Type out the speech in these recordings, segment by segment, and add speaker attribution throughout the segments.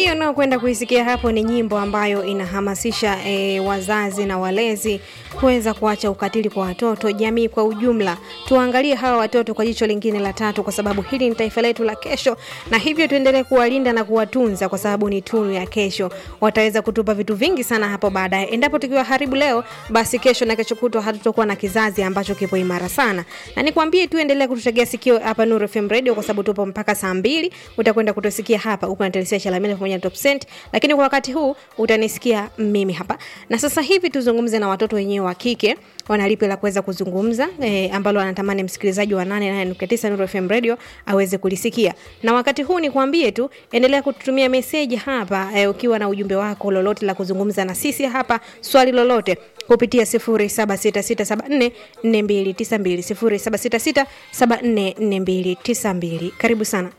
Speaker 1: hiyo unaokwenda kuisikia hapo ni nyimbo ambayo inahamasisha e, wazazi na walezi kuweza kuacha ukatili kwa watoto, jamii kwa ujumla. Tuangalie hawa watoto kwa jicho lingine la tatu, kwa sababu hili ni taifa letu la kesho, na hivyo tuendelee kuwalinda na kuwatunza, kwa sababu ni tunu ya kesho. Wataweza kutupa vitu vingi sana hapo baadaye. Endapo tukiwa haribu leo, basi kesho na kesho kutwa hatutakuwa na kizazi ambacho kipo imara sana. Na nikwambie tu, endelea kututegea sikio hapa Nuru FM Radio, kwa sababu tupo mpaka saa mbili. Utakwenda kutusikia hapa huko na Telesia Chalamila pamoja na Top Cent, lakini kwa wakati huu utanisikia mimi hapa. Na sasa hivi tuzungumze na watoto wenyewe wa kike wanalipi la kuweza kuzungumza e, ambalo anatamani msikilizaji wa 88.9 Nuru FM Radio aweze kulisikia. Na wakati huu nikwambie tu, endelea kututumia meseji hapa e, ukiwa na ujumbe wako lolote la kuzungumza na sisi hapa, swali lolote kupitia 0766744292 0766744292. Karibu sana.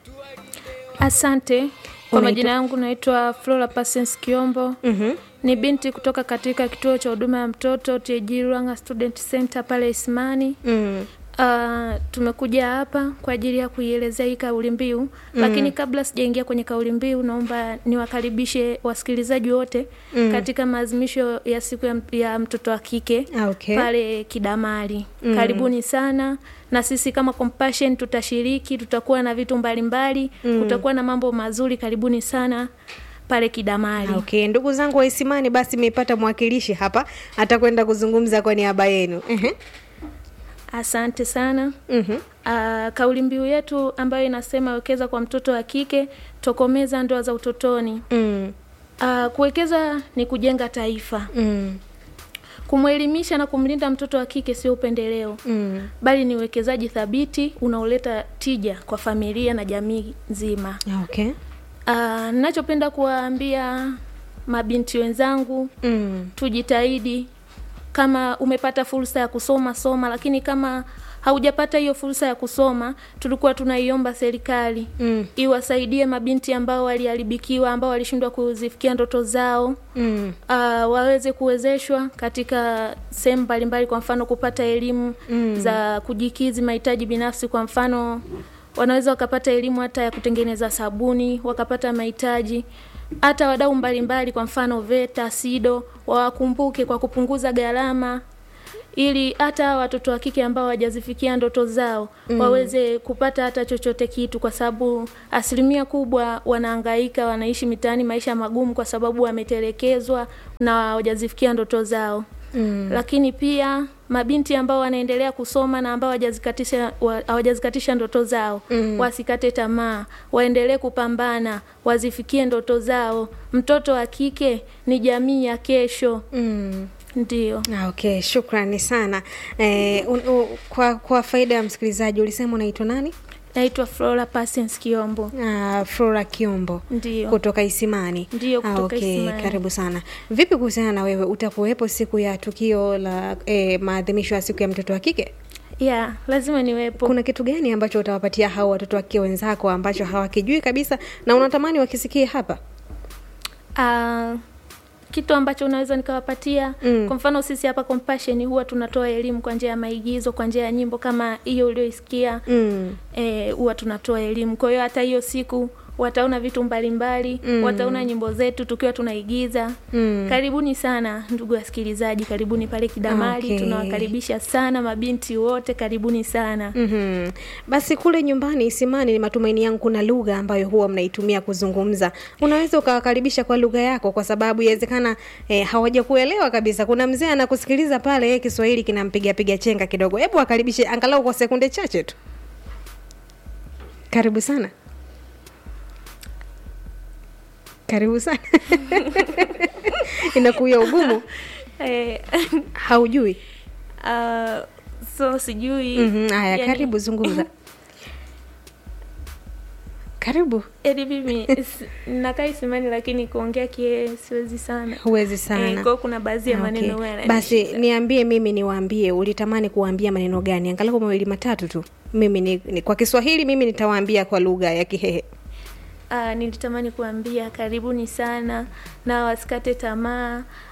Speaker 2: Asante. Kwa
Speaker 1: Unaitwa-
Speaker 2: majina yangu naitwa Flora Pasens Kiombo.
Speaker 1: Mhm.
Speaker 2: Ni binti kutoka katika kituo cha huduma ya mtoto TG Ruanga Student Center pale Isimani.
Speaker 1: Mm.
Speaker 2: Uh, tumekuja hapa kwa ajili ya kuielezea hii kauli mbiu lakini kabla sijaingia kwenye kauli mbiu, naomba niwakaribishe wasikilizaji wote katika maadhimisho ya siku ya, ya mtoto wa kike
Speaker 1: Ah, okay.
Speaker 2: pale Kidamari. Karibuni sana, na sisi kama Compassion tutashiriki, tutakuwa na vitu mbalimbali, kutakuwa na mambo mazuri. Karibuni sana pale Kidamari.
Speaker 1: Ah, Okay, ndugu zangu wa Isimani, basi mmepata mwakilishi hapa atakwenda kuzungumza kwa niaba yenu. Mhm.
Speaker 2: Asante sana.
Speaker 1: Mhm.
Speaker 2: Uh, kauli mbiu yetu ambayo inasema wekeza kwa mtoto wa kike, tokomeza ndoa za utotoni.
Speaker 1: Mm.
Speaker 2: Uh, kuwekeza ni kujenga taifa.
Speaker 1: Mm.
Speaker 2: Kumwelimisha na kumlinda mtoto wa kike sio upendeleo,
Speaker 1: Mm.
Speaker 2: bali ni uwekezaji thabiti unaoleta tija kwa familia na jamii nzima.
Speaker 1: Ah, Okay.
Speaker 2: Uh, ninachopenda kuwaambia mabinti wenzangu,
Speaker 1: Mm.
Speaker 2: tujitahidi. Kama umepata fursa ya kusoma soma, lakini kama haujapata hiyo fursa ya kusoma, tulikuwa tunaiomba serikali
Speaker 1: Mm.
Speaker 2: iwasaidie mabinti ambao waliharibikiwa, ambao walishindwa kuzifikia ndoto zao
Speaker 1: Mm.
Speaker 2: uh, waweze kuwezeshwa katika sehemu mbalimbali, kwa mfano kupata elimu
Speaker 1: Mm.
Speaker 2: za kujikizi mahitaji binafsi. Kwa mfano wanaweza wakapata elimu hata ya kutengeneza sabuni, wakapata mahitaji hata wadau mbalimbali, kwa mfano VETA, SIDO wawakumbuke kwa kupunguza gharama ili hata watoto wa kike ambao hawajazifikia ndoto zao waweze kupata hata chochote kitu, kwa sababu asilimia kubwa wanahangaika, wanaishi mitaani maisha magumu kwa sababu wametelekezwa na hawajazifikia ndoto zao.
Speaker 1: Mm.
Speaker 2: Lakini pia mabinti ambao wanaendelea kusoma na ambao hawajazikatisha wa- hawajazikatisha ndoto zao
Speaker 1: Mm.
Speaker 2: wasikate tamaa, waendelee kupambana, wazifikie ndoto zao. Mtoto wa kike ni jamii ya kesho.
Speaker 1: Mm.
Speaker 2: Ndio.
Speaker 1: Ah, Okay, shukrani sana. Eh, un, u, kwa, kwa faida ya msikilizaji ulisema unaitwa nani?
Speaker 2: Naitwa Flora Pasens Kiombo.
Speaker 1: Ah, Flora Kiombo
Speaker 2: Ndio.
Speaker 1: kutoka Isimani.
Speaker 2: Ndio,
Speaker 1: Ah,
Speaker 2: kutoka
Speaker 1: okay,
Speaker 2: Isimani.
Speaker 1: karibu sana. Vipi kuhusiana na wewe, utakuwepo siku ya tukio la eh, maadhimisho ya siku ya mtoto wa kike?
Speaker 2: ya lazima niwepo.
Speaker 1: Kuna kitu gani ambacho utawapatia hao watoto wa kike wenzako ambacho hawakijui kabisa na unatamani wakisikie hapa?
Speaker 2: Ah, kitu ambacho unaweza nikawapatia
Speaker 1: Mm.
Speaker 2: kwa mfano sisi hapa Compassion huwa tunatoa elimu kwa njia ya maigizo, kwa njia ya nyimbo kama hiyo ulioisikia
Speaker 1: Mm.
Speaker 2: eh, huwa tunatoa elimu. Kwa hiyo hata hiyo siku wataona vitu mbalimbali
Speaker 1: Mm.
Speaker 2: wataona nyimbo zetu tukiwa tunaigiza.
Speaker 1: Mm.
Speaker 2: Karibuni sana ndugu wasikilizaji, karibuni pale Kidamali.
Speaker 1: Okay.
Speaker 2: Tunawakaribisha sana mabinti wote, karibuni sana.
Speaker 1: Mhm. Basi kule nyumbani Isimani, ni matumaini yangu kuna lugha ambayo huwa mnaitumia kuzungumza. Unaweza ukawakaribisha kwa lugha yako, kwa sababu inawezekana eh, hawajakuelewa kabisa. Kuna mzee anakusikiliza pale, yeye Kiswahili kinampiga piga chenga kidogo. Hebu wakaribishe angalau kwa sekunde chache tu. Karibu sana. Karibu sana. Inakuya ugumu,
Speaker 2: Eh,
Speaker 1: haujui.
Speaker 2: ah, so sijui
Speaker 1: Mhm, Haya,
Speaker 2: yani-
Speaker 1: karibu zungumza. Karibu.
Speaker 2: Yaani mimi is- nakaa Isimani lakini kuongea kie siwezi sana.
Speaker 1: Huwezi
Speaker 2: Eh,
Speaker 1: sana.
Speaker 2: kwa hiyo kuna baadhi ya
Speaker 1: Okay.
Speaker 2: maneno huwa
Speaker 1: Basi
Speaker 2: yananishinda.
Speaker 1: niambie mimi niwaambie, ulitamani kuwaambia maneno gani? Angalau mawili matatu tu. Mimi ni, ni kwa Kiswahili mimi nitawaambia kwa lugha ya Kihehe.
Speaker 2: Ah, nilitamani kuambia karibuni sana na wasikate tamaa.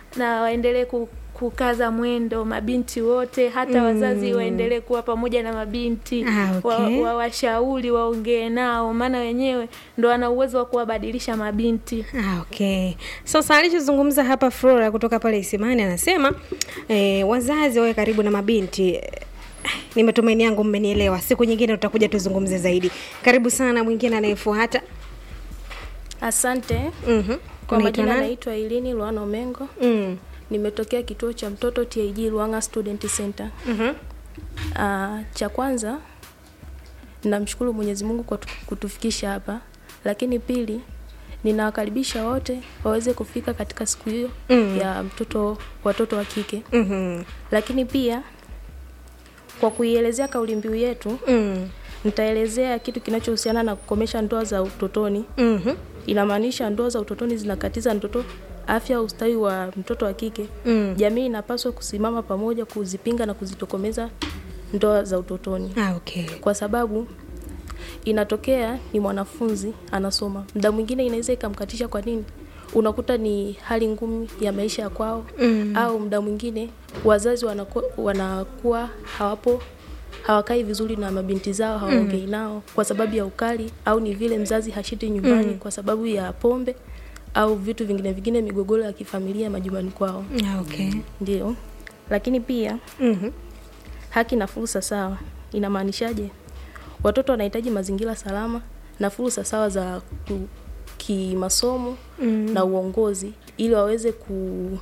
Speaker 2: na waendelee ku, kukaza mwendo mabinti wote hata
Speaker 1: Mm.
Speaker 2: wazazi waendelee kuwa pamoja na mabinti
Speaker 1: Ah, okay.
Speaker 2: wa, wa, washauri waongee nao maana wenyewe ndo wana uwezo wa kuwabadilisha mabinti
Speaker 1: Ah, okay. Sasa alichozungumza hapa Flora kutoka pale Isimani anasema eh, wazazi wawe karibu na mabinti. Eh, Ni matumaini yangu mmenielewa. Siku nyingine tutakuja tuzungumze zaidi. Karibu sana mwingine anayefuata.
Speaker 3: Asante.
Speaker 1: Mhm.
Speaker 3: Kwa
Speaker 1: Unaitwa
Speaker 3: majina
Speaker 1: nani?
Speaker 3: naitwa Ilini Luano Mengo.
Speaker 1: Mm.
Speaker 3: Nimetokea kituo cha mtoto TIG Luanga Student Center.
Speaker 1: Mhm.
Speaker 3: Uh, cha kwanza ninamshukuru Mwenyezi Mungu kwa tu- kutufikisha hapa, lakini pili ninawakaribisha wote waweze kufika katika siku hiyo
Speaker 1: Mm.
Speaker 3: ya mtoto watoto wa kike,
Speaker 1: Mhm.
Speaker 3: lakini pia kwa kuielezea kauli mbiu yetu
Speaker 1: Mm.
Speaker 3: nitaelezea kitu kinachohusiana na kukomesha ndoa za utotoni.
Speaker 1: Mhm.
Speaker 3: Inamaanisha ndoa za utotoni zinakatiza mtoto afya, ustawi wa mtoto wa kike.
Speaker 1: Mm.
Speaker 3: Jamii inapaswa kusimama pamoja kuzipinga na kuzitokomeza ndoa za utotoni,
Speaker 1: Ah, okay.
Speaker 3: kwa sababu inatokea ni mwanafunzi anasoma, muda mwingine inaweza ikamkatisha. Kwa nini? Unakuta ni hali ngumu ya maisha ya kwao
Speaker 1: Mm.
Speaker 3: au muda mwingine wazazi wanakuwa, wanakuwa hawapo hawakai vizuri na mabinti zao hawaongei nao kwa sababu ya ukali au ni vile mzazi hashiti nyumbani kwa sababu ya pombe au vitu vingine vingine migogoro ya kifamilia majumbani kwao
Speaker 1: Ah, okay.
Speaker 3: ndio lakini pia
Speaker 1: Mhm.
Speaker 3: haki na fursa sawa inamaanishaje watoto wanahitaji mazingira salama na fursa sawa za ku- kimasomo
Speaker 1: Mm.
Speaker 3: na uongozi ili waweze ku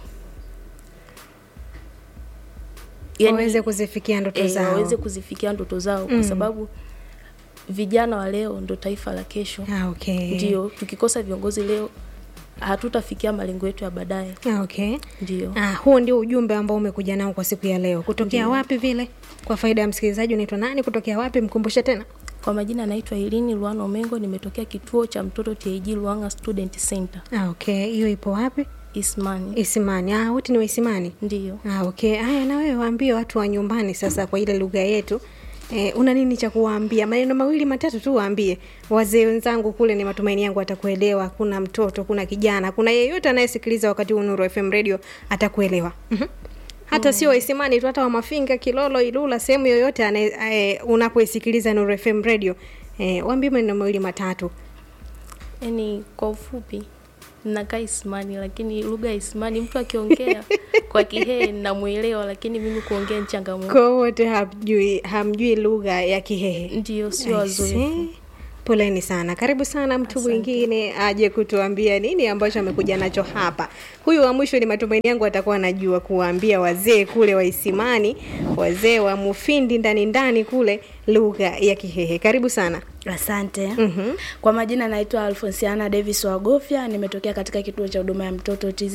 Speaker 1: Waweze kuzifikia ndoto
Speaker 3: eh,
Speaker 1: zao.
Speaker 3: waweze kuzifikia ndoto zao
Speaker 1: Mm.
Speaker 3: kwa sababu vijana wa leo ndo taifa la kesho
Speaker 1: Ah, okay.
Speaker 3: ndio tukikosa viongozi leo hatutafikia malengo yetu ya baadaye
Speaker 1: Ah, okay.
Speaker 3: ndio
Speaker 1: Ah, huo ndio ujumbe ambao umekuja nao kwa siku ya leo. Kutokea wapi vile? Kwa faida ya msikilizaji, unaitwa nani? Kutokea wapi? Mkumbushe tena.
Speaker 3: kwa majina anaitwa Ilini Luano Mengo nimetokea kituo cha mtoto TAG Luanga Student Center
Speaker 1: Ah, okay. Hiyo ipo wapi?
Speaker 3: Ismani
Speaker 1: Isimani. Ah, wote ni wa Isimani.
Speaker 3: ndio
Speaker 1: Ah, okay. Haya, na wewe waambie watu wa nyumbani sasa kwa ile lugha yetu. Eh, una nini cha kuwaambia? Maneno mawili matatu tu waambie. Wazee wenzangu kule ni matumaini yangu atakuelewa. Kuna mtoto, kuna kijana, kuna yeyote anayesikiliza wakati huu Nuru FM Radio atakuelewa. Mhm. Hata sio Waisimani tu, hata wa Mafinga, Kilolo, Ilula, sehemu yoyote anaye- eh, unapoisikiliza Nuru FM Radio. Eh, waambie maneno mawili matatu.
Speaker 3: yani kwa ufupi nakaa Ismani lakini lugha ya Ismani mtu akiongea kwa Kihehe namuelewa lakini mimi kuongea ni changamoto
Speaker 1: Kwa wote hamjui hamjui lugha ya Kihehe.
Speaker 3: ndio sio
Speaker 1: I
Speaker 3: wazoefu
Speaker 1: see. Poleni sana. Karibu sana mtu mwingine aje kutuambia nini ambacho amekuja nacho hapa. Huyu wa mwisho ni matumaini yangu atakuwa anajua kuwaambia wazee kule wa Isimani, wazee wa Mufindi ndani ndani kule lugha ya Kihehe. Karibu sana.
Speaker 4: Asante.
Speaker 1: Mhm.
Speaker 4: Kwa majina naitwa Alfonsiana Davis Wagofya, nimetokea katika kituo cha huduma ya mtoto TZ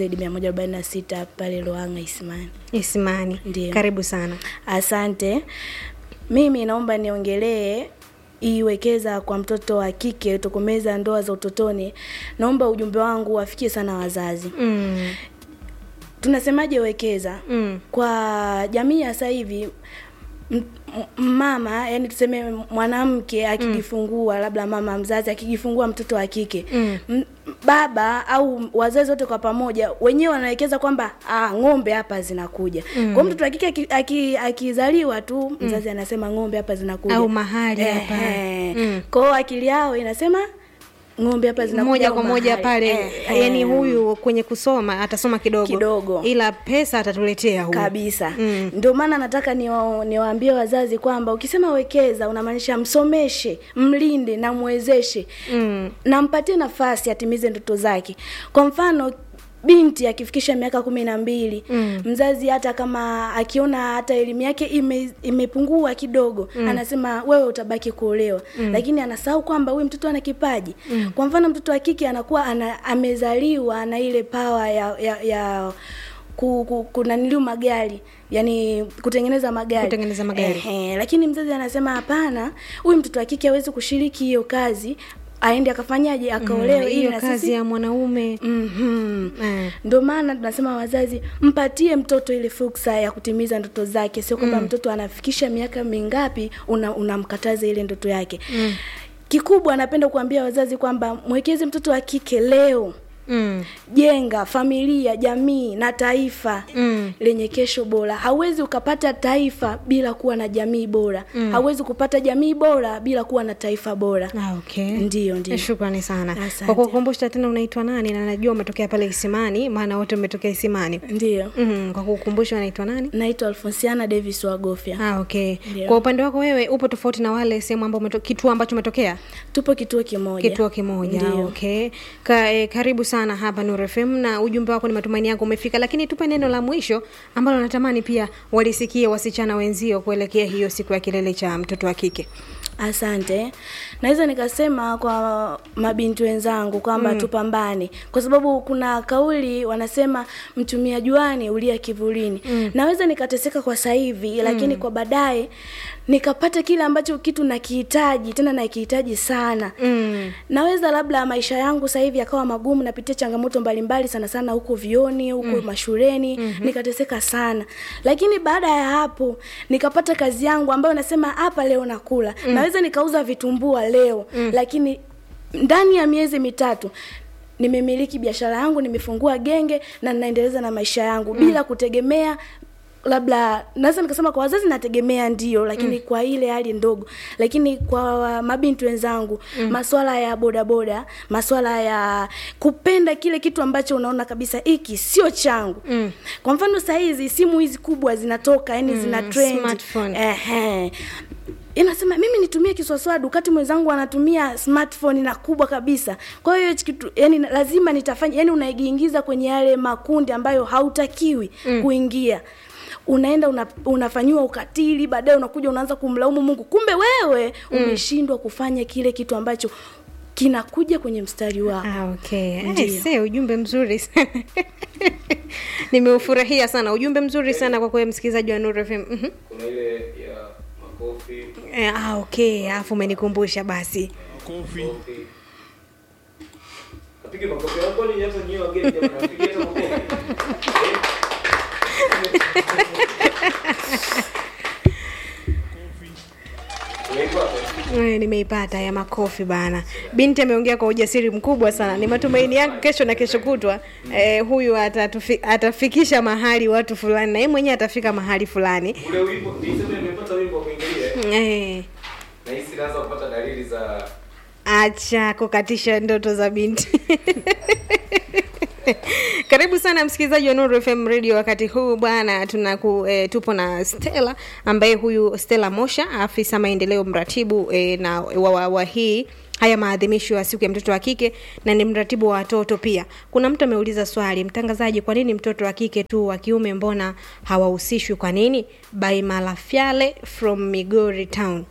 Speaker 4: 146 pale Loanga Isimani.
Speaker 1: Isimani.
Speaker 4: Ndiyo.
Speaker 1: Karibu sana.
Speaker 4: Asante. Mimi naomba niongelee iwekeza kwa mtoto wa kike tokomeza ndoa za utotoni. Naomba ujumbe wangu wafikie sana wazazi.
Speaker 1: Mm.
Speaker 4: Tunasemaje wekeza?
Speaker 1: Mm.
Speaker 4: Kwa jamii ya sasa hivi m- m- mama yani tuseme mwanamke akijifungua labda mama mzazi akijifungua mtoto wa kike
Speaker 1: Mm.
Speaker 4: m- baba au wazazi wote kwa pamoja wenyewe wanawekeza kwamba ah, ng'ombe hapa zinakuja mm. kwa mtoto wa kike aki- aki- akizaliwa tu mzazi anasema ng'ombe hapa zinakuja
Speaker 1: Au mahali hapa.
Speaker 4: Ehe.
Speaker 1: Mm.
Speaker 4: kwa hiyo akili yao inasema ng'ombe hapa zinakuja
Speaker 1: moja
Speaker 4: au
Speaker 1: kwa moja
Speaker 4: mahali.
Speaker 1: pale
Speaker 4: Ehe.
Speaker 1: yani huyu kwenye kusoma atasoma kidogo
Speaker 4: Kidogo.
Speaker 1: ila pesa atatuletea huyu
Speaker 4: kabisa
Speaker 1: Mm.
Speaker 4: ndio maana nataka niwa- niwaambie wazazi kwamba ukisema wekeza unamaanisha msomeshe mlinde na mwezeshe
Speaker 1: Mm.
Speaker 4: na mpatie nafasi atimize ndoto zake kwa mfano binti akifikisha miaka kumi na mbili
Speaker 1: Mm.
Speaker 4: mzazi hata kama akiona hata elimu yake ime, imepungua kidogo mm. anasema wewe utabaki kuolewa mm. lakini anasahau kwamba huyu mtoto ana kipaji mm. kwa mfano mtoto wa kike anakuwa ana, amezaliwa na ile pawa ya, ya, ya ku, ku, kunaniliu magari yani kutengeneza magari
Speaker 1: Kutengeneza magari.
Speaker 4: Ehe, lakini mzazi anasema hapana huyu mtoto wa kike hawezi kushiriki hiyo kazi aende akafanyaje akaolewe ili
Speaker 1: hiyo
Speaker 4: na
Speaker 1: kazi
Speaker 4: sisi
Speaker 1: ya mwanaume
Speaker 4: Mhm.
Speaker 1: Eh.
Speaker 4: ndio maana tunasema wazazi mpatie mtoto ile fursa ya kutimiza ndoto zake sio kwamba mtoto anafikisha miaka mingapi una- unamkataza ile ndoto yake mm. kikubwa napenda kuambia wazazi kwamba mwekeze mtoto wa kike leo
Speaker 1: Mm.
Speaker 4: jenga familia jamii na taifa
Speaker 1: Mm.
Speaker 4: lenye kesho bora hauwezi ukapata taifa bila kuwa na jamii bora mm. hauwezi kupata jamii bora bila kuwa na taifa bora
Speaker 1: Ah, okay.
Speaker 4: Ndiyo, ndiyo.
Speaker 1: Shukrani sana
Speaker 4: Asante.
Speaker 1: kwa kukumbusha tena, unaitwa nani? Na najua umetokea pale Isimani, maana wote umetokea Isimani.
Speaker 4: ndiyo
Speaker 1: Mm, kwa kukumbusha unaitwa nani?
Speaker 4: naitwa alfonsiana davis wagofya
Speaker 1: Ah, okay.
Speaker 4: Ndio.
Speaker 1: Kwa upande wako wewe upo tofauti na wale sehemu ambao umeto, kituo ambacho umetokea
Speaker 4: tupo kituo kimoja
Speaker 1: kituo kimoja.
Speaker 4: Ndiyo.
Speaker 1: Okay. Ka, eh, karibu sana hapa Nuru FM na ujumbe wako ni matumaini yangu umefika, lakini tupe neno la mwisho ambalo natamani pia walisikie wasichana wenzio kuelekea hiyo siku ya kilele cha mtoto wa kike.
Speaker 4: asante naweza nikasema kwa mabinti wenzangu kwamba mm. tupambane kwa sababu kuna kauli wanasema mtumia juani ulia kivulini mm. naweza nikateseka kwa sasa hivi lakini kwa baadaye nikapata kile ambacho kitu nakihitaji tena nakihitaji sana
Speaker 1: Mm.
Speaker 4: naweza labda maisha yangu sasa hivi yakawa magumu napitia changamoto mbalimbali sana sana huko vioni huko mm. mashuleni mm-hmm. nikateseka sana lakini baada ya hapo nikapata kazi yangu ambayo nasema hapa leo nakula mm. naweza nikauza vitumbua leo mm. lakini ndani ya miezi mitatu nimemiliki biashara yangu nimefungua genge na ninaendeleza na maisha yangu mm. bila kutegemea labda naweza nikasema kwa wazazi nategemea ndio lakini mm. kwa ile hali ndogo lakini kwa mabinti wenzangu mm. maswala ya bodaboda maswala ya kupenda kile kitu ambacho unaona kabisa hiki sio changu mm. kwa mfano saa hizi simu hizi kubwa zinatoka yani mm. zina trend
Speaker 1: smartphone.
Speaker 4: Ehe. inasema mimi nitumie kiswaswadu wakati mwenzangu anatumia smartphone na kubwa kabisa kwa hiyo hichi kitu yani lazima nitafanya yani unaigiingiza kwenye yale makundi ambayo hautakiwi mm. kuingia unaenda una, unafanyiwa ukatili baadaye unakuja unaanza kumlaumu mungu kumbe wewe umeshindwa kufanya kile kitu ambacho kinakuja kwenye mstari wako
Speaker 1: Ah, okay.
Speaker 4: Ndiyo.
Speaker 1: Eh, se ujumbe mzuri sana nimeufurahia sana ujumbe mzuri sana kwa kweli msikilizaji wa Nuru FM. Mhm.
Speaker 5: kuna ile ya makofi
Speaker 1: Eh, ah, okay, alafu umenikumbusha basi.
Speaker 5: makofi apige makofi hapo ni hata nyewe wageni jamani apige hata makofi Eh? Unaipata?
Speaker 1: Eh, nimeipata ya makofi bana. Binti ameongea kwa ujasiri mkubwa sana. Ni matumaini yangu kesho na kesho kutwa eh, huyu atatufi, atafikisha mahali watu fulani na yeye mwenyewe atafika mahali fulani.
Speaker 5: ule wimbo niseme nimepata wimbo wa kuingilia
Speaker 1: Eh,
Speaker 5: na hisi naanza kupata dalili za
Speaker 1: acha kukatisha ndoto za binti. Karibu sana msikilizaji wa Nuru FM Radio. Wakati huu bwana, tunaku e, tupo na Stella ambaye huyu Stella Mosha, afisa maendeleo mratibu e, na wa, wa, wa hii haya maadhimisho ya siku ya mtoto wa kike na ni mratibu wa watoto pia. Kuna mtu ameuliza swali, mtangazaji, kwa nini mtoto wa kike tu, wa kiume mbona hawahusishwi? Kwa nini? By Malafyale from Migori Town.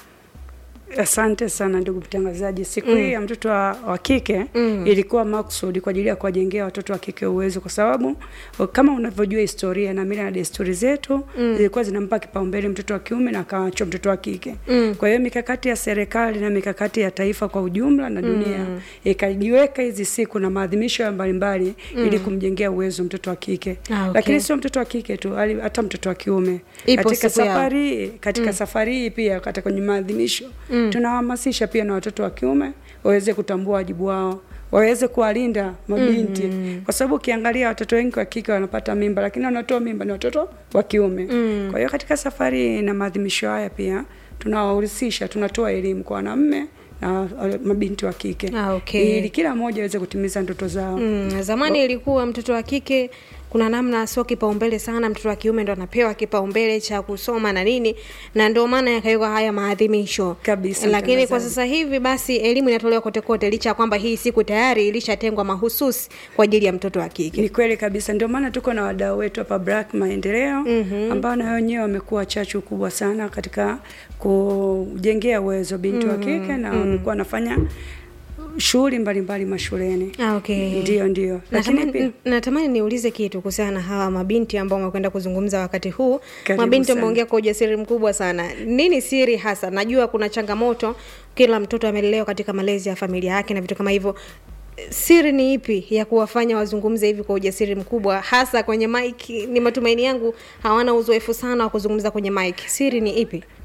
Speaker 6: Asante sana ndugu mtangazaji. Siku hii ya mtoto wa, wa kike ilikuwa maksudi kwa ajili ya kuwajengea watoto wa kike uwezo, kwa sababu kama unavyojua historia na mila na desturi zetu zilikuwa zinampa kipaumbele mtoto wa kiume na akaachwa mtoto wa kike. Kwa hiyo mikakati ya serikali na mikakati ya taifa kwa ujumla na dunia ikajiweka hizi siku na maadhimisho ya mbalimbali ili kumjengea uwezo mtoto wa kike.
Speaker 1: Ah, okay.
Speaker 6: Lakini sio mtoto wa kike tu, hali- hata mtoto wa kiume
Speaker 1: Ipo
Speaker 6: katika
Speaker 1: siku yao.
Speaker 6: safari hii katika safari hii pia hata kwenye maadhimisho tunawahamasisha pia na watoto wa kiume waweze kutambua wajibu wao waweze kuwalinda mabinti kwa sababu ukiangalia watoto wengi wa kike wanapata mimba lakini wanatoa mimba ni watoto wa kiume kwa hiyo katika safari hii na maadhimisho haya pia tunawahusisha tunatoa elimu kwa wanaume na uh, mabinti wa kike
Speaker 1: Ah, okay.
Speaker 6: ili kila mmoja aweze kutimiza ndoto zao
Speaker 1: Mm, zamani ilikuwa mtoto wa kike kuna namna sio kipaumbele sana, mtoto wa kiume ndo anapewa kipaumbele cha kusoma na nini, na ndio maana yakawekwa haya maadhimisho
Speaker 6: Kabisa,
Speaker 1: Lakini kwa
Speaker 6: mtangazaji.
Speaker 1: sasa hivi basi elimu inatolewa kote kote, licha ya kwamba hii siku tayari ilishatengwa mahususi kwa ajili ya mtoto wa kike.
Speaker 6: Ni kweli kabisa, ndio maana tuko na wadau wetu hapa Black Maendeleo mm-hmm. ambao na wenyewe wamekuwa chachu kubwa sana katika kujengea uwezo binti wa kike na wamekuwa wanafanya shughuli mbalimbali mashuleni.
Speaker 1: Ah, okay.
Speaker 6: Ndio, ndio, lakini
Speaker 1: Natamani,
Speaker 6: pia
Speaker 1: natamani niulize kitu kuhusiana na hawa mabinti ambao wamekwenda kuzungumza wakati huu.
Speaker 6: Karibu
Speaker 1: mabinti
Speaker 6: sana.
Speaker 1: wameongea kwa ujasiri mkubwa sana. Nini siri hasa? Najua kuna changamoto, kila mtoto amelelewa katika malezi ya familia yake na vitu kama hivyo. Siri ni ipi ya kuwafanya wazungumze hivi kwa ujasiri mkubwa, hasa kwenye mic? Ni matumaini yangu hawana uzoefu sana wa kuzungumza kwenye mic. Siri ni ipi?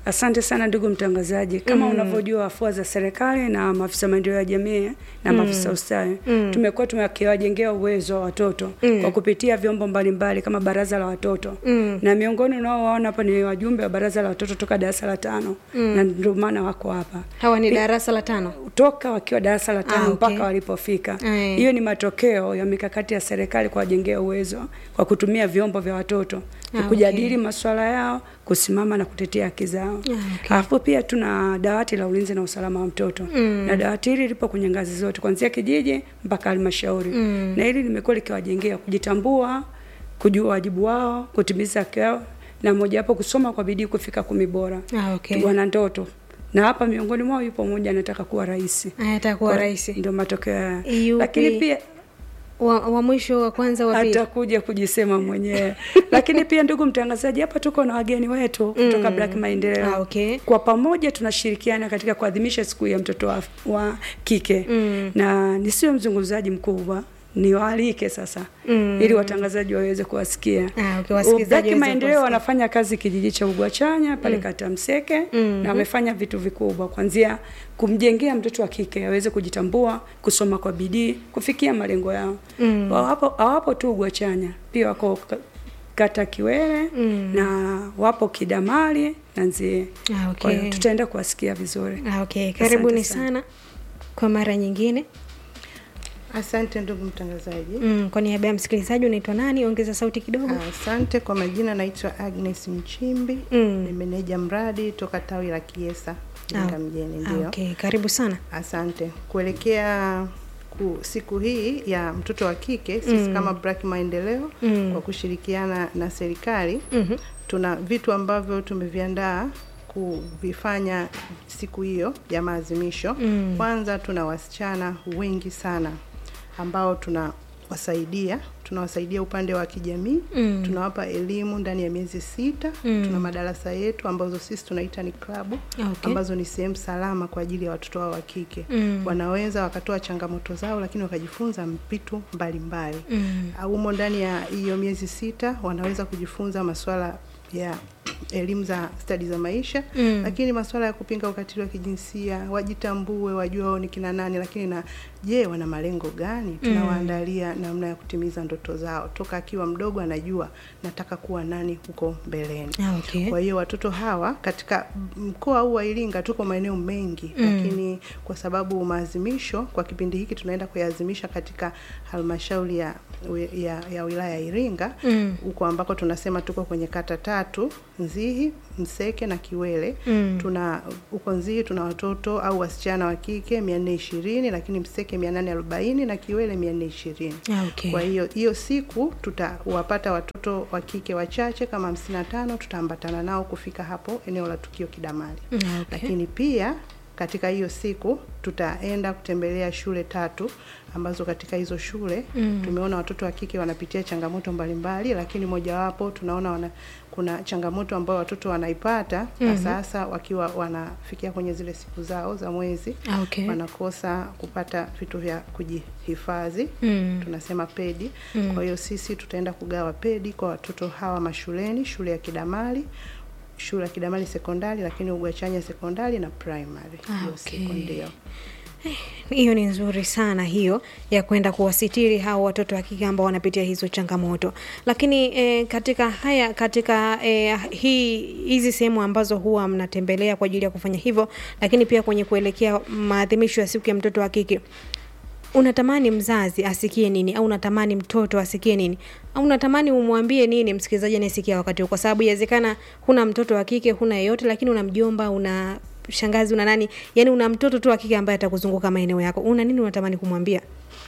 Speaker 6: Asante sana ndugu mtangazaji. Kama mm. unavyojua afua za serikali na maafisa maendeleo ya jamii na maafisa ustawi mm. tumekuwa tumekiwajengea uwezo wa watoto mm. kwa kupitia vyombo mbalimbali kama baraza la watoto mm. na miongoni unaowaona hapa ni wajumbe wa baraza la watoto toka darasa la tano mm. na ndio maana wako hapa
Speaker 1: hawa ni darasa la tano
Speaker 6: toka wakiwa darasa la tano
Speaker 1: Ah, okay.
Speaker 6: mpaka walipofika.
Speaker 1: Eh.
Speaker 6: Hiyo ni matokeo ya mikakati ya serikali kuwajengea uwezo kwa kutumia vyombo vya watoto
Speaker 1: Ah,
Speaker 6: kujadili masuala yao, kusimama na kutetea haki zao.
Speaker 1: okay.
Speaker 6: Alafu pia tuna dawati la ulinzi na usalama wa mtoto mm. na dawati hili lipo kwenye ngazi zote kuanzia kijiji mpaka halmashauri mm. na hili limekuwa likiwajengea kujitambua, kujua wajibu wao, kutimiza haki yao na mojawapo kusoma kwa bidii kufika kumi bora.
Speaker 1: Ah, okay.
Speaker 6: Wana ndoto na hapa miongoni mwao yupo mmoja anataka kuwa rais.
Speaker 1: Aya, atakuwa
Speaker 6: Kwa-
Speaker 1: rais
Speaker 6: Ndio matokeo ya.
Speaker 1: Yupi?
Speaker 6: Lakini pia
Speaker 1: wa, wa mwisho wa kwanza wa pili
Speaker 6: atakuja kujisema mwenyewe. Lakini pia ndugu mtangazaji, hapa tuko na wageni wetu kutoka Black Maendeleo.
Speaker 1: Ah, okay.
Speaker 6: Kwa pamoja tunashirikiana katika kuadhimisha siku ya mtoto wa, wa kike mm. na nisiwe mzungumzaji mkubwa niwaalike sasa mm. ili watangazaji waweze kuwasikia.
Speaker 1: Ah, okay, wasikilizaji
Speaker 6: Black
Speaker 1: waweze
Speaker 6: Maendeleo
Speaker 1: kuwasikia.
Speaker 6: wanafanya kazi kijiji cha Ugwachanya pale mm. kata Mseke mm. na wamefanya vitu vikubwa kuanzia kumjengea mtoto wa kike aweze kujitambua, kusoma kwa bidii, kufikia malengo yao. Mm. Hawapo hawapo tu Ugwachanya, pia wako ka- kata Kiwele mm. na wapo Kidamali na Nzie.
Speaker 1: Ah,
Speaker 6: Kwa hiyo
Speaker 1: okay.
Speaker 6: tutaenda kuwasikia vizuri.
Speaker 1: Ah, okay. karibuni
Speaker 6: Asante sana.
Speaker 1: sana kwa mara nyingine
Speaker 7: Asante ndugu mtangazaji.
Speaker 1: mm, kwa niaba ya msikilizaji unaitwa nani ongeza sauti kidogo
Speaker 7: Asante kwa majina, naitwa Agnes Mchimbi
Speaker 1: Mm.
Speaker 7: ni meneja mradi toka tawi la Kiesa Iringa
Speaker 1: Ah,
Speaker 7: mjini.
Speaker 1: ah,
Speaker 7: Ndio,
Speaker 1: okay. karibu sana
Speaker 7: asante. Kuelekea ku, siku hii ya mtoto wa kike sisi kama Black Maendeleo
Speaker 1: Mm.
Speaker 7: kwa kushirikiana na serikali
Speaker 1: Mhm.
Speaker 7: tuna vitu ambavyo tumeviandaa kuvifanya siku hiyo ya maadhimisho.
Speaker 1: Mm.
Speaker 7: Kwanza tuna wasichana wengi sana ambao tunawasaidia tunawasaidia upande wa kijamii
Speaker 1: Mm.
Speaker 7: tunawapa elimu ndani ya miezi sita
Speaker 1: Mm.
Speaker 7: tuna madarasa yetu ambazo sisi tunaita ni klabu
Speaker 1: Ah, okay.
Speaker 7: ambazo ni sehemu salama kwa ajili ya watoto wao wa kike
Speaker 1: Mm.
Speaker 7: wanaweza wakatoa changamoto zao lakini wakajifunza vitu mbalimbali
Speaker 1: Mm.
Speaker 7: humo ndani ya hiyo miezi sita wanaweza kujifunza masuala ya elimu za stadi za maisha
Speaker 1: Mm.
Speaker 7: lakini masuala ya kupinga ukatili wa kijinsia wajitambue wajue wao ni kina nani lakini na je wana malengo gani tunawaandalia namna ya kutimiza ndoto zao toka akiwa mdogo anajua nataka kuwa nani huko mbeleni
Speaker 1: Ah, okay.
Speaker 7: kwa hiyo watoto hawa katika mkoa huu wa Iringa tuko maeneo mengi mm. lakini kwa sababu maazimisho kwa kipindi hiki tunaenda kuyaadhimisha katika halmashauri ya, ya, ya wilaya ya Iringa
Speaker 1: Mm.
Speaker 7: huko ambako tunasema tuko kwenye kata tatu Nzihi, Mseke na Kiwele.
Speaker 1: Mm.
Speaker 7: Tuna huko Nzihi tuna watoto au wasichana wa kike 420 lakini Mseke 840 na Kiwele 420.
Speaker 1: Ah, okay.
Speaker 7: Kwa hiyo hiyo siku tutawapata watoto wa kike wachache kama hamsini na tano, tutaambatana nao kufika hapo eneo la tukio Kidamali.
Speaker 1: Mm, okay.
Speaker 7: Lakini pia katika hiyo siku tutaenda kutembelea shule tatu ambazo katika hizo shule mm. tumeona watoto wa kike wanapitia changamoto mbalimbali, lakini mojawapo tunaona wana, kuna changamoto ambayo watoto wanaipata hasa hasa wakiwa wanafikia kwenye zile siku zao za mwezi
Speaker 1: Ah, okay.
Speaker 7: wanakosa kupata vitu vya kujihifadhi
Speaker 1: Mm.
Speaker 7: tunasema pedi kwa hiyo sisi tutaenda kugawa pedi kwa watoto hawa mashuleni shule ya kidamali shule ya kidamali sekondari lakini ugwachanya sekondari na primary
Speaker 1: Ah,
Speaker 7: hiyo
Speaker 1: okay.
Speaker 7: siku ndio
Speaker 1: hiyo ni nzuri sana hiyo ya kwenda kuwasitiri hao watoto wa kike ambao wanapitia hizo changamoto lakini e, katika haya katika e, hii hizi sehemu ambazo huwa mnatembelea kwa ajili ya kufanya hivyo lakini pia kwenye kuelekea maadhimisho ya siku ya mtoto wa kike unatamani mzazi asikie nini au unatamani mtoto asikie nini au unatamani umwambie nini msikilizaji anayesikia wakati huu kwa sababu inawezekana huna mtoto wa kike huna yeyote lakini una mjomba una shangazi una nani yani una mtoto tu wa kike ambaye atakuzunguka maeneo yako una nini unatamani kumwambia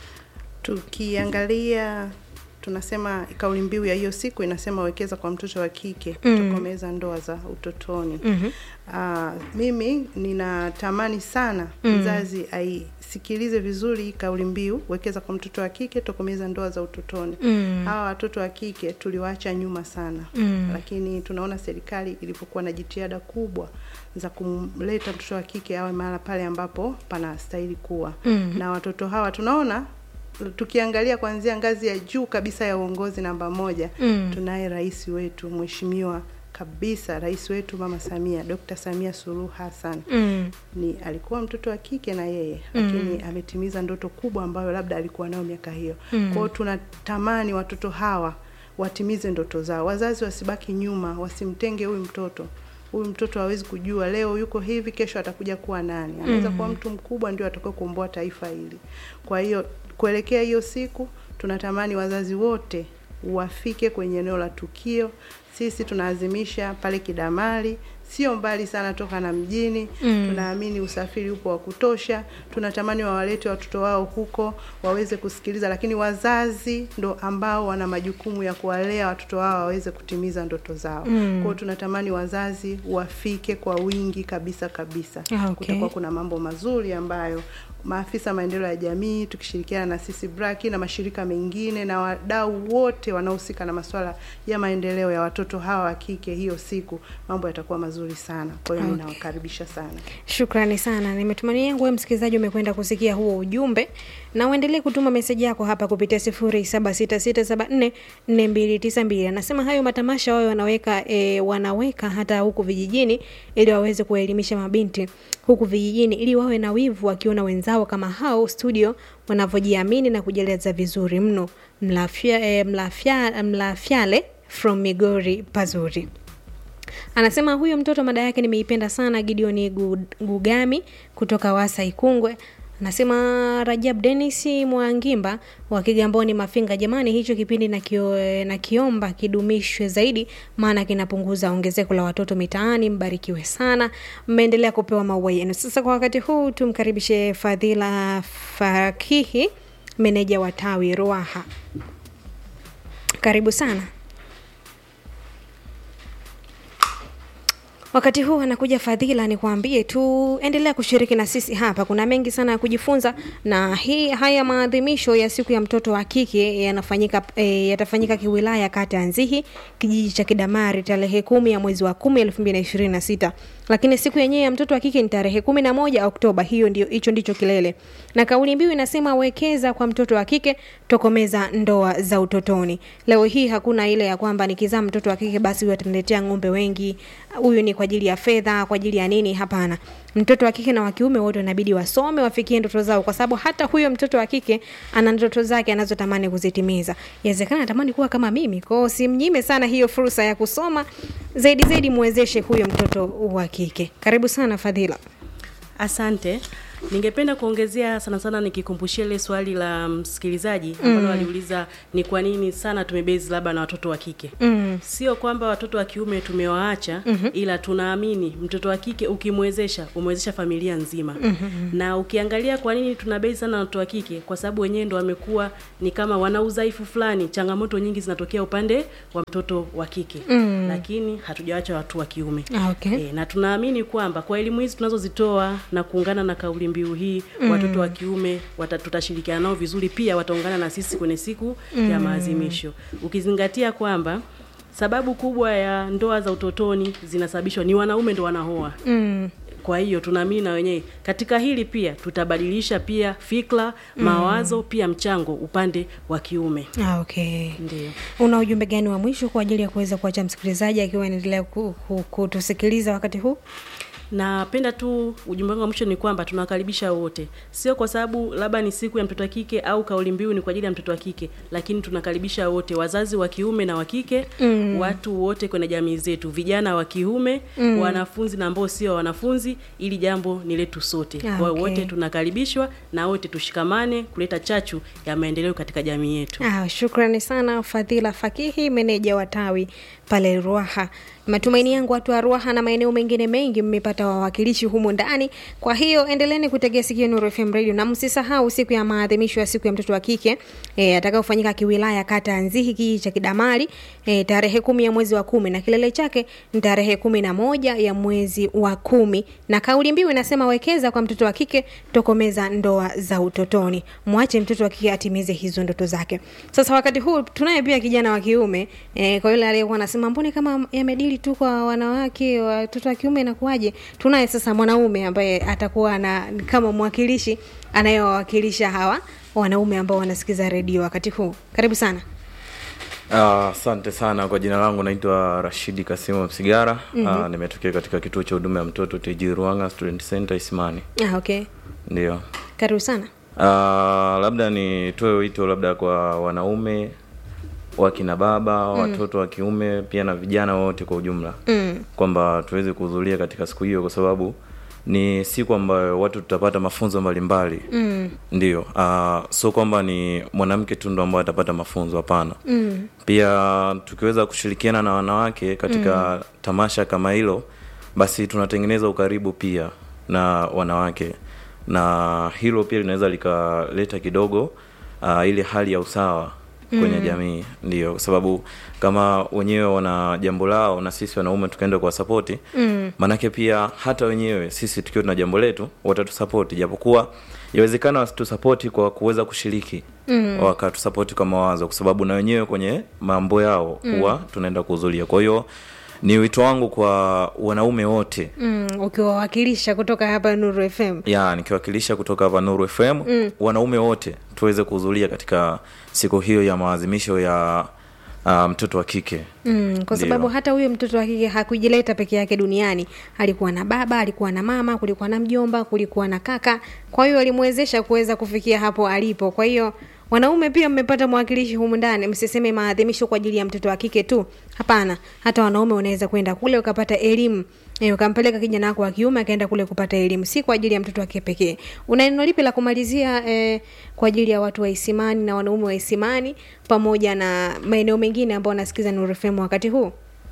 Speaker 7: tukiangalia tunasema kauli mbiu ya hiyo siku inasema wekeza kwa mtoto wa kike kutokomeza ndoa za utotoni
Speaker 1: Mhm.
Speaker 7: Ah, mimi ninatamani sana mzazi aisikilize vizuri hii kauli mbiu wekeza kwa mtoto wa kike tokomeza ndoa za utotoni
Speaker 1: Mm.
Speaker 7: hawa watoto wa kike tuliwaacha nyuma sana
Speaker 1: Mm.
Speaker 7: lakini tunaona serikali ilipokuwa na jitihada kubwa za kumleta mtoto wa kike awe mahala pale ambapo panastahili kuwa
Speaker 1: Mm.
Speaker 7: na watoto hawa tunaona tukiangalia kuanzia ngazi ya juu kabisa ya uongozi namba moja
Speaker 1: Mm.
Speaker 7: tunaye rais wetu mheshimiwa kabisa rais wetu mama Samia, Dr. Samia Suluhu Hassan
Speaker 1: Mm.
Speaker 7: ni alikuwa mtoto wa kike na yeye lakini ametimiza ndoto kubwa ambayo labda alikuwa nayo miaka hiyo.
Speaker 1: Mm.
Speaker 7: Kwa hiyo tunatamani watoto hawa watimize ndoto zao, wazazi wasibaki nyuma, wasimtenge huyu mtoto. Huyu mtoto hawezi kujua leo yuko hivi, kesho atakuja kuwa nani. Anaweza kuwa mtu mkubwa, ndio atakao kuomboa taifa hili. Kwa hiyo kuelekea hiyo siku, tunatamani wazazi wote wafike kwenye eneo la tukio. Sisi tunaazimisha pale Kidamali, sio mbali sana toka na mjini
Speaker 1: Mm.
Speaker 7: tunaamini usafiri upo wa kutosha. Tunatamani wawalete watoto wao huko waweze kusikiliza, lakini wazazi ndo ambao wana majukumu ya kuwalea watoto wao waweze kutimiza ndoto zao.
Speaker 1: Mm.
Speaker 7: Kwa hiyo tunatamani wazazi wafike kwa wingi kabisa kabisa.
Speaker 1: Ah, okay.
Speaker 7: Kutakuwa kuna mambo mazuri ambayo maafisa maendeleo ya jamii tukishirikiana na sisi Braki na mashirika mengine na wadau wote wanaohusika na masuala ya maendeleo ya watoto hawa wa kike, hiyo siku mambo yatakuwa mazuri sana. Kwa hiyo
Speaker 1: Okay.
Speaker 7: ninawakaribisha sana.
Speaker 1: Shukrani sana. Nimetumania yangu wewe msikilizaji umekwenda kusikia huo ujumbe na uendelee kutuma meseji yako hapa kupitia 0766744292. Anasema hayo matamasha wao wanaweka e, wanaweka hata huku vijijini ili waweze kuwaelimisha mabinti huku vijijini ili wawe na wivu wakiona wenzao kama hao studio wanavyojiamini na kujieleza vizuri mno. Mlafya, e, mlafya, mlafyale from Migori pazuri. Anasema huyo mtoto mada yake nimeipenda sana, Gideon Gu- Gugami kutoka Wasa Ikungwe. Anasema Rajab Dennis Mwangimba wa Kigamboni Mafinga, jamani, hicho kipindi na, kio, na kiomba kidumishwe zaidi, maana kinapunguza ongezeko la watoto mitaani. Mbarikiwe sana, mmeendelea kupewa maua yenu. Sasa kwa wakati huu tumkaribishe Fadhila Fakihi, meneja wa tawi Ruaha. Karibu sana. Wakati huu anakuja Fadhila, nikwambie tu, endelea kushiriki na sisi hapa. Kuna mengi sana ya kujifunza, na hii haya maadhimisho ya siku ya mtoto wa kike yanafanyika e, yatafanyika kiwilaya kata ya Nzihi, kijiji cha Kidamari, tarehe kumi ya mwezi wa kumi elfu mbili na ishirini na sita lakini siku yenyewe ya mtoto wa kike ni tarehe kumi na moja Oktoba. Hiyo ndio hicho ndicho kilele, na kauli mbiu inasema wekeza kwa mtoto wa kike, tokomeza ndoa za utotoni. Leo hii hakuna ile ya kwamba nikizaa mtoto wa kike basi huyu ataniletea ng'ombe wengi, huyu ni kwa ajili ya fedha, kwa ajili ya nini? Hapana, mtoto wa kike na wa kiume wote wanabidi wasome, wafikie ndoto zao, kwa sababu hata huyo mtoto wa kike ana ndoto zake anazotamani kuzitimiza. Inawezekana anatamani kuwa kama mimi, kwa hiyo simnyime sana hiyo fursa ya kusoma zaidi zaidi, muwezeshe huyo mtoto wa kike. Karibu sana Fadhila.
Speaker 8: Asante. Ningependa kuongezea sana sana nikikumbushia ile swali la msikilizaji ambalo
Speaker 1: Mm.
Speaker 8: aliuliza ni kwa nini sana tumebezi labda na watoto wa kike.
Speaker 1: Mm.
Speaker 8: Sio kwamba watoto wa kiume tumewaacha
Speaker 1: Mhm.
Speaker 8: ila tunaamini mtoto wa kike ukimwezesha umewezesha familia nzima.
Speaker 1: Mhm.
Speaker 8: Na ukiangalia kwa nini tunabezi sana na watoto wa kike kwa sababu wenyewe ndo wamekuwa ni kama wana udhaifu fulani, changamoto nyingi zinatokea upande wa mtoto wa kike.
Speaker 1: Mm.
Speaker 8: Lakini hatujawacha watu wa kiume.
Speaker 1: Ah, okay.
Speaker 8: E, na tunaamini kwamba kwa elimu hizi tunazozitoa na kuungana na kauli mbiu hii
Speaker 1: Mm.
Speaker 8: watoto wa kiume wata, tutashirikiana nao vizuri, pia wataungana na sisi kwenye siku ya
Speaker 1: Mm.
Speaker 8: maadhimisho, ukizingatia kwamba sababu kubwa ya ndoa za utotoni zinasababishwa ni wanaume ndo wanaoa.
Speaker 1: Mm.
Speaker 8: Kwa hiyo tunaamini na wenyewe katika hili pia tutabadilisha pia fikra,
Speaker 1: Mm.
Speaker 8: mawazo, pia mchango upande wa kiume.
Speaker 1: Ah, okay.
Speaker 8: Ndio.
Speaker 1: Una ujumbe gani wa mwisho kwa ajili ya kuweza kuacha msikilizaji akiwa anaendelea ku- ku- kutusikiliza wakati huu?
Speaker 8: Napenda tu ujumbe wangu wa mwisho ni kwamba tunawakaribisha wote, sio kwa sababu labda ni siku ya mtoto wa kike au kauli mbiu ni kwa ajili ya mtoto wa kike, lakini tunakaribisha wote, wazazi wa kiume na wa kike
Speaker 1: Mm.
Speaker 8: watu wote kwenye jamii zetu, vijana wa kiume
Speaker 1: Mm.
Speaker 8: wanafunzi na ambao sio wanafunzi, ili jambo ni letu sote.
Speaker 1: Ah,
Speaker 8: Kwa hiyo
Speaker 1: okay.
Speaker 8: wote tunakaribishwa na wote tushikamane kuleta chachu ya maendeleo katika jamii yetu.
Speaker 1: Ah, shukrani sana Fadhila Fakihi, meneja wa tawi pale Ruaha. Matumaini yangu watu wa Ruaha na maeneo mengine mengi mmepata wawakilishi humu ndani. Kwa hiyo endeleeni kutegea sikio Nuru FM Radio na msisahau siku ya maadhimisho ya siku ya mtoto wa kike e, atakayofanyika kiwilaya kata ya Nzihi kijiji cha Kidamari e, tarehe kumi ya mwezi wa kumi na kilele chake ni tarehe kumi na moja ya mwezi wa kumi na kauli mbiu inasema wekeza kwa mtoto wa kike, tokomeza ndoa za utotoni. Mwache mtoto wa kike atimize hizo ndoto zake. Sasa wakati huu tunaye pia kijana wa kiume e, kwa yule aliyekuwa anasema mbone kama yamedili tu kwa wanawake, watoto wa kiume inakuwaje? Tunaye sasa mwanaume ambaye atakuwa na kama mwakilishi anayewawakilisha hawa wanaume ambao wanasikiza redio wakati huu. Karibu sana.
Speaker 9: Ah, Asante sana kwa jina langu naitwa Rashidi Kasimu Msigara. Ah, nimetokea katika kituo cha huduma ya mtoto TG Ruanga Student Center Isimani.
Speaker 1: Ah, okay.
Speaker 9: Ndio.
Speaker 1: Karibu sana.
Speaker 9: Ah, labda nitoe wito labda kwa wanaume wakina baba watoto wa kiume pia na vijana wote kwa ujumla
Speaker 1: Mm.
Speaker 9: kwamba tuweze kuhudhuria katika siku hiyo kwa sababu ni siku ambayo watu tutapata mafunzo mbalimbali
Speaker 1: Mm.
Speaker 9: ndio uh, sio kwamba ni mwanamke tu ndo ambaye atapata mafunzo hapana
Speaker 1: Mm.
Speaker 9: pia tukiweza kushirikiana na wanawake katika tamasha kama hilo basi tunatengeneza ukaribu pia na wanawake na hilo pia linaweza likaleta kidogo uh, ile hali ya usawa kwenye jamii ndio kwa sababu kama wenyewe wana jambo lao na sisi wanaume tukaenda kwa sapoti
Speaker 1: Mm.
Speaker 9: manake pia hata wenyewe sisi tukiwa tuna jambo letu watatusapoti japokuwa yawezekana wasitusapoti kwa kuweza kushiriki mm. wakatusapoti kwa mawazo kwa sababu na wenyewe kwenye mambo yao huwa tunaenda kuhudhuria kwa hiyo ni wito wangu kwa wanaume wote
Speaker 1: Mm. Ukiwawakilisha kutoka hapa Nuru FM.
Speaker 9: ya nikiwakilisha kutoka hapa Nuru FM mm. wanaume wote tuweze kuhudhuria katika siku hiyo ya maadhimisho ya uh, mtoto wa kike
Speaker 1: Mm, kwa sababu
Speaker 9: Ndio.
Speaker 1: hata huyo mtoto wa kike hakujileta peke yake duniani. Alikuwa na baba, alikuwa na mama, kulikuwa na mjomba, kulikuwa na kaka. Kwa hiyo alimwezesha kuweza kufikia hapo alipo. Kwa hiyo wanaume pia mmepata mwakilishi humu ndani. Msiseme maadhimisho kwa ajili ya mtoto wa kike tu. Hapana, hata wanaume unaweza kwenda kule ukapata elimu. E, ukampeleka kijana wako wa kiume akaenda kule kupata elimu, si kwa ajili ya mtoto wa kike pekee. Una neno lipi la kumalizia eh, kwa ajili ya watu wa Isimani na wanaume wa Isimani pamoja na maeneo mengine ambao wanasikiza Nuru FM wakati huu?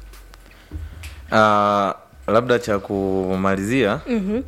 Speaker 9: uh, labda cha kumalizia
Speaker 1: Mhm.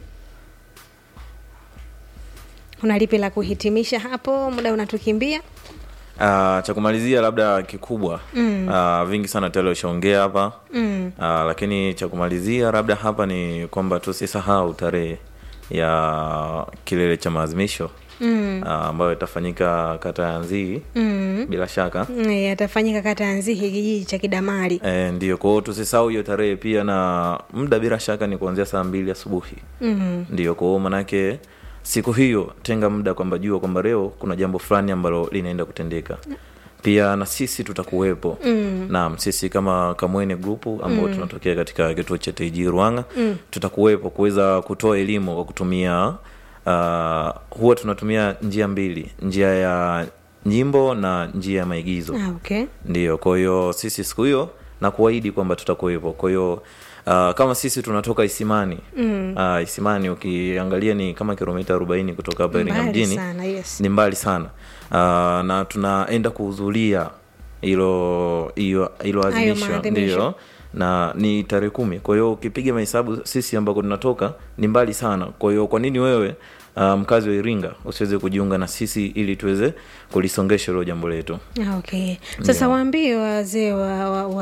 Speaker 1: Una lipi la kuhitimisha hapo? Muda unatukimbia.
Speaker 9: Uh, cha kumalizia labda kikubwa mm. uh, vingi sana tayari ushaongea hapa
Speaker 1: Mm.
Speaker 9: uh, lakini cha kumalizia labda hapa ni kwamba tusisahau tarehe ya kilele cha maadhimisho
Speaker 1: Mm.
Speaker 9: uh, ambayo itafanyika kata ya Nzii
Speaker 1: Mm.
Speaker 9: bila shaka
Speaker 1: Mm, Yatafanyika kata ya Nzihi, kijiji cha Kidamari.
Speaker 9: e, ndio kwa hiyo tusisahau hiyo tarehe pia na muda bila shaka ni kuanzia saa mbili asubuhi
Speaker 1: Mm.
Speaker 9: ndio kwa hiyo manake siku hiyo tenga muda kwamba jua kwamba leo kuna jambo fulani ambalo linaenda kutendeka pia na sisi tutakuwepo mm. naam sisi kama kamwene grupu ambao mm. tunatokea katika kituo cha tg ruanga mm. tutakuwepo kuweza kutoa elimu kwa kutumia uh, huwa tunatumia njia mbili njia ya nyimbo na njia ya maigizo
Speaker 1: Ah, okay.
Speaker 9: ndio kwa hiyo sisi siku hiyo na kuahidi kwamba tutakuwepo kwa hiyo uh, kama sisi tunatoka isimani mm. uh, isimani ukiangalia ni kama kilomita arobaini kutoka hapa iringa
Speaker 1: Mbali
Speaker 9: mjini
Speaker 1: sana, yes.
Speaker 9: ni mbali sana uh, na tunaenda kuhudhuria hilo hilo hilo azimisho
Speaker 1: maadhimisho.
Speaker 9: ndio na ni tarehe kumi kwa hiyo ukipiga mahesabu sisi ambako tunatoka ni mbali sana kwa hiyo kwa nini wewe uh, mkazi wa iringa usiweze kujiunga na sisi ili tuweze kulisongesha hilo jambo letu
Speaker 1: Ah, okay. Sasa
Speaker 9: Ndio.
Speaker 1: waambie wazee wa, wa, wa